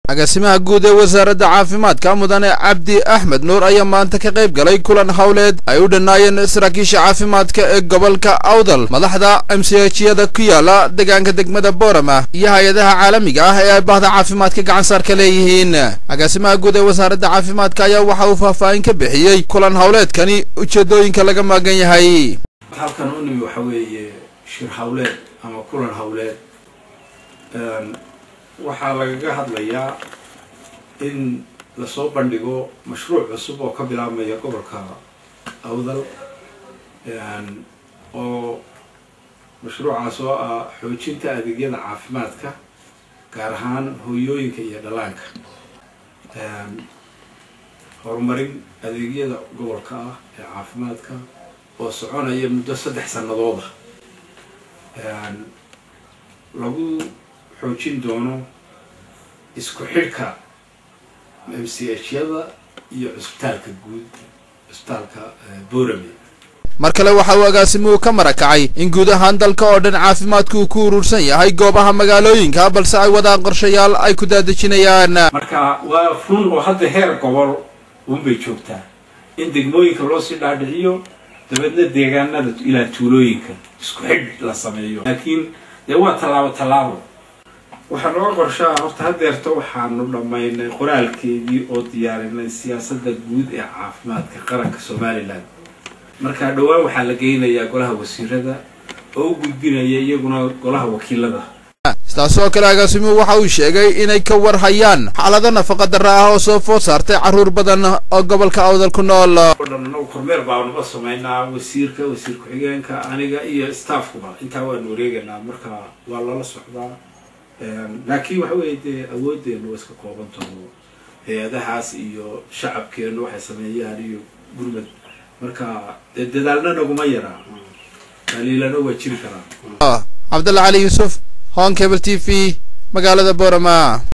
agaasimaha guud ee wasaaradda caafimaadka mudane cabdi axmed nuur ayaa maanta ka qayb galay kulan howleed ay u dhannaayeen saraakiisha caafimaadka ee gobolka awdal madaxda mchiyada ku yaala deegaanka degmada boorama iyo hay-adaha caalamiga ah ee ay bahda caafimaadka gacan saar ka leeyihiin agaasimaha guud ee wasaaradda caafimaadka ayaa waxa uu faahfaahin ka bixiyey kulan howleedkani ujeedooyinka laga maagan yahay halkan u nimi waxa weeye shir hawleed ama kulan hawleed waxaa lagaga hadlayaa in lasoo bandhigo mashruuc cusub oo ka bilaabmaya gobolka awdal oo mashruucaas oo ah xoojinta adeegyada caafimaadka gaar ahaan hooyooyinka iyo dhallaanka horumarin adeegyada gobolka ah ee caafimaadka oo soconaya muddo saddex sanadooda lagu xoojin doono isku xidhka m c h yada iyo cusbitaalka guud cusbitaalka borame mar kale waxa uu agaasimuhu ka marakacay in guud ahaan dalka oo dhan caafimaadku uu ku urursan yahay goobaha magaalooyinka balse ay wadaan qorshayaal ay ku daadejinayaan marka waa run oo hadda heer gobol unbay joogtaa in degmooyinka loo sii dhaadhiciyo dabeedna deegaanada ilaa tuulooyinka isku xidh la sameeyo laakiin dee waa tallaabo tallaabo waxaa nooga qorshaa horta hadeerta waxaanu dhammaynay qoraalkeedii oo diyaarinay siyaasadda guud ee caafimaadka qaranka somalilan marka dhowaan waxaa la geynayaa golaha wasiirada oo u gudbinaya iyaguna golaha wakiilada sidaas oo kale agaasimuhu waxa uu sheegay inay ka war hayaan xaalado nafaqa darra ah oo soo food saartay carruur badan oo gobolka awdal ku nool o dhan anagu kormeer baanuba samaynaa wasiirka wasiir ku-xigeenka aniga iyo staffkuba intaa waanu wareegaynaa marka waa lala socdaa laakiin waxa weeye dee awooddeenu waa iska kooban taho hay-adahaas iyo shacabkeenu waxay sameeyaan iyo gurmad marka dee dadaalna naguma yaraa daliilana waa jiri karaa cabdalla cali yuusuf hon cable t v magaalada boorama